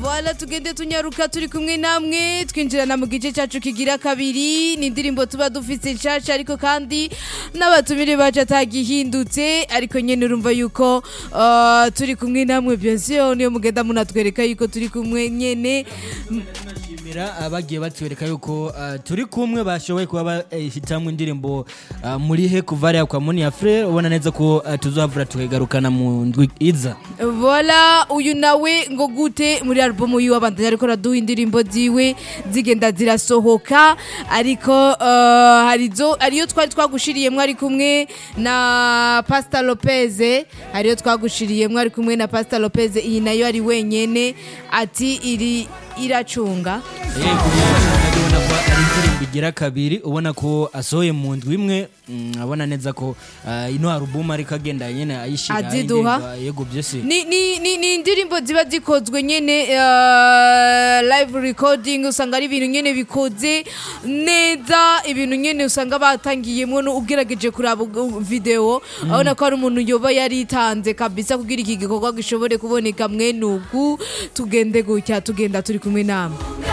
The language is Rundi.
Voilà tugende tunyaruka turi kumwe namwe twinjirana mu gice cyacu kigira kabiri ni indirimbo tuba dufite nshasha ariko kandi n'abatumire bacu atagihindutse ariko nyene urumva yuko uh, turi kumwe namwe bien sûr niyo mugenda munatwereka yuko turi kumwe nyene Shimira abagiye batwereka yuko uh, turi kumwe bashoboye kuba bahitamwe indirimbo uh, muri he kuva ariya kwa Moni ya Frere ubona neza ko uh, tuzohavura tukagarukana mu ndwi iza Voila uyu nawe ngo gute muri album yiwe abandanya ariko araduha indirimbo ziwe zigenda zirasohoka ariko uh, harizo ariyo twari twagushiriyemwo ari kumwe na Pastor Lopez ariyo twagushiriyemwo ari kumwe na Pastor Lopez iyi nayo ari wenyene ati iri iracunga yego ubona ko ari indirimbo igira kabiri ubona ko asohoye mu ndwi imwe mm, abona neza ko uh, ino album ariko agenda nyene ayishira Aziduha. indirimbo, yego byose ni, ni, ni, ni indirimbo ziba zikozwe nyene uh, live recording usanga ari ibintu nyene bikoze neza ibintu nyene usanga batangiyemwo no ugerageje kuraba u- video abona ko ari umuntu yoba yaritanze kabisa kugira iki gikorwa gishobore kuboneka mwene uku tugende gutya tugenda turi kumwe namwe